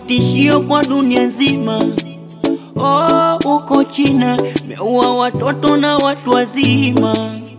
tishio kwa dunia nzima. Oh, uko China meua watoto na watu wazima.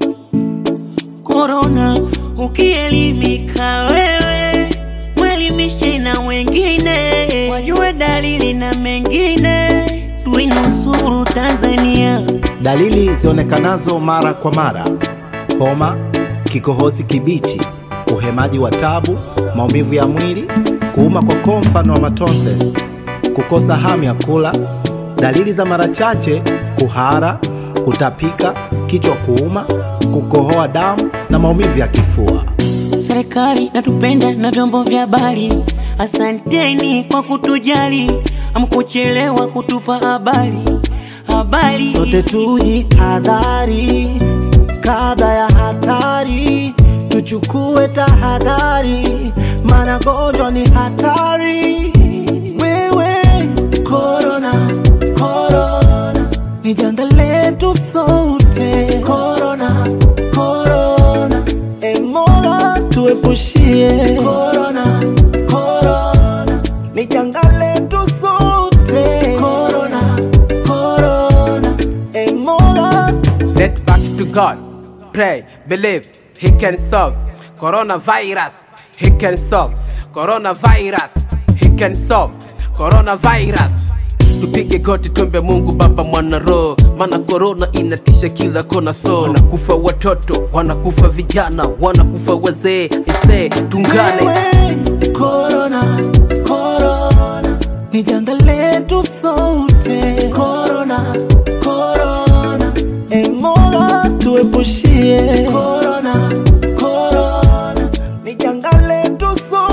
Korona, ukielimika wewe, mwelimishe na wengine wajue dalili na mengine, tuinusuru Tanzania. Dalili zionekanazo mara kwa mara: homa, kikohozi kibichi, uhemaji wa tabu, maumivu ya mwili, kuuma kwa koo mfano wa matonse, kukosa hamu ya kula. Dalili za mara chache: kuhara, kutapika, kichwa kuuma, kukohoa damu na maumivu ya kifua. Serikali natupenda na vyombo vya habari, asanteni kwa kutujali, amkuchelewa kutupa habari habari. Sote tujihadhari kabla ya hatari, tuchukue tahadhari, maana gonjwa ni hatari. Wewe korona, korona ni janga letu sote. Korona, korona, e Mola tuepushie. Korona, korona ni janga letu sote. Korona, korona, e Mola Let back to God. Pray, believe, He can solve. Coronavirus, He can solve. Coronavirus, He can solve. Coronavirus. Tupige goti tumbe Mungu Baba mwana roho, maana korona inatisha kila kona, so wanakufa watoto, wanakufa vijana, wanakufa wazee. Ise tungane Wewe, Corona, corona ni janga letu sote. Corona, corona, e Mola tuepushie. Corona, corona ni janga letu sote.